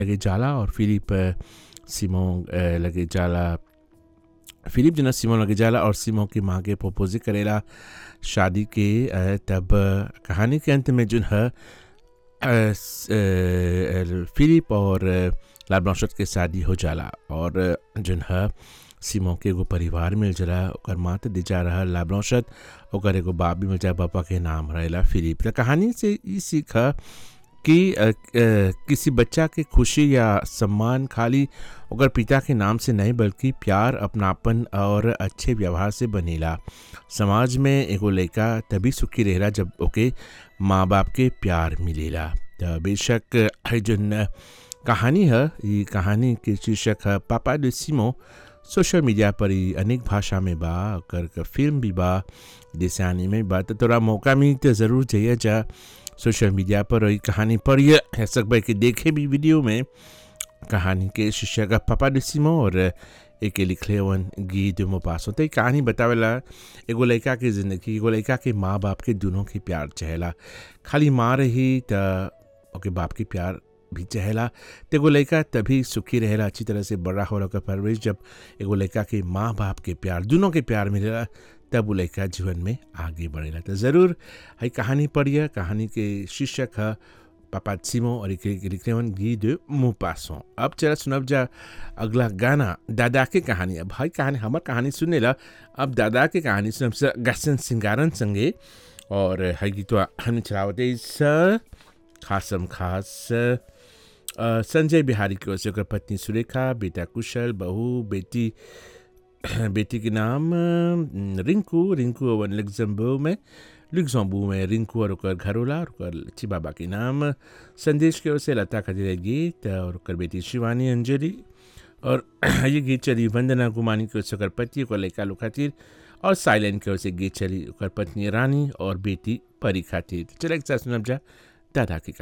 लगे जाला और फिलिप अ, सिमो अ, लगे जाला फिलिप जना सिमो लगे जाला और सिमो की माँ के प्रपोज करेला शादी के अ, तब अ, कहानी के अंत में जो है अ, स- अ, फिलिप और अ, ला ब्लांशेट के शादी हो जाला और अ, जोन है सिमो के एगो परिवार मिल जाला ओकर माँ तो दे जा रहा ला ब्लांशेट ओकर एगो बाप भी मिल जा पापा के नाम रहेला फिलिप तो कहानी से ई सीख है कि अ, अ, किसी बच्चा के खुशी या सम्मान खाली ओकर पिता के नाम से नहीं बल्कि प्यार अपनापन और अच्छे व्यवहार से बनेला समाज में एगो लड़का तभी सुखी रहेला जब ओके माँ बाप के प्यार मिलेला तो बेशक है जोन कहानी है ये कहानी के शीर्षक है पापा de सिमो सोशल मीडिया पर ही अनेक भाषा में बा ओकर के फिल्म भी बा जैसे में बा तो तोरा मौका मिली तो ज़रूर जाइए जा सोशल मीडिया पर और ई कहानी पढ़िए है सकबे कि देखे भी वीडियो में कहानी के शीर्षक है पापा de सिमो और एक लिखले वन गी दो पासो तो ई कहानी बतावेला एगो लड़का के ज़िंदगी एगो लड़का के माँ बाप के दोनों के प्यार चहेला खाली माँ रही त ओके बाप के प्यार भी चहेला तो एगो लड़का तभी सुखी रहेला अच्छी तरह से बड़ा हो रहा परवरिश जब एगो लड़का के माँ बाप के प्यार दोनों के प्यार मिलेला तब वो लड़का जीवन में आगे बढ़ेला तो ज़रूर है कहानी पढ़िए कहानी के शीर्षक है पापा सिमो और एक लिखने गी दो मुँह पासों अब चला सुनब जा अगला गाना दादा के कहानी अब भाई कहानी हमार कहानी सुने ला अब दादा के कहानी सुनब से गसन सिंगारन संगे और है गीत हम चलावते इस खासम खास अ, संजय बिहारी की ओर से ओकर पत्नी सुरेखा बेटा कुशल बहू बेटी बेटी के नाम अ, रिंकू रिंकू ओवन लग्जम्बो में लुक्सम्बू में रिंकू और ओकर घरोला और ओकर लच्छी बाबा के नाम संदेश की ओर से लता खजीरा गीत और ओकर बेटी शिवानी अंजलि और ये गीत चली वंदना गुमानी की ओर से ओकर पति ओकर लड़का लोग खातिर और साइलेंट की ओर से गीत चली ओकर पत्नी रानी और बेटी परी खातिर चले एक साथ सुनब जा दादा की कहानी